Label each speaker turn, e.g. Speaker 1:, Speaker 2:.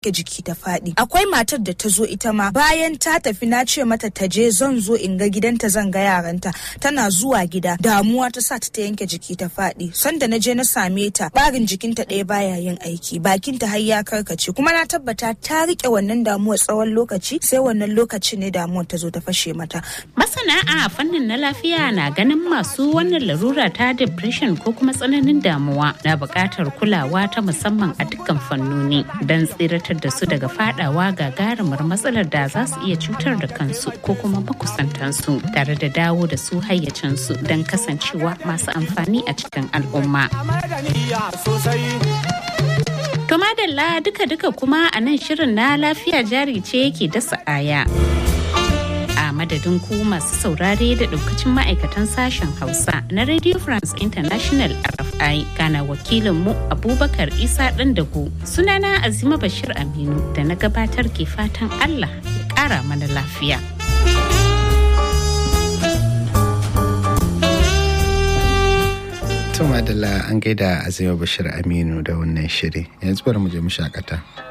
Speaker 1: jiki ta faɗi akwai matar da ta zo ita ma bayan ta tafi na ce mata ta je zan zo in ga gidanta zan ga yaranta tana zuwa gida damuwa ta sa ta ta yanke jiki ta faɗi sanda na je na same ta barin jikinta ɗaya baya yin aiki bakinta har ya karkace kuma na tabbata ta rike wannan damuwa tsawon lokaci sai wannan lokacin ne damuwar ta zo ta fashe mata
Speaker 2: masana a fannin na lafiya na ganin masu wannan larura ta depression ko kuma tsananin damuwa na buƙatar kulawa ta musamman a dukkan fannoni don tsiratar da su daga fadawa gagarumar matsalar da za su iya cutar da kansu ko kuma makusantansu tare da dawo da su hayyacinsu don kasancewa masu amfani a cikin al'umma. To madalla duka-duka kuma a nan shirin na lafiya jari ce yake dasa aya. A madadin ku masu saurare da daukacin ma'aikatan sashen Hausa na Radio France International RFI gana wakilinmu Abubakar Isa Dandago sunana Azima Bashir Aminu da na gabatar ke fatan Allah ya ƙara mana lafiya.
Speaker 3: Tuma da an gaida Azima Bashir Aminu da wannan shiri yanzu bari mu je mu shakata.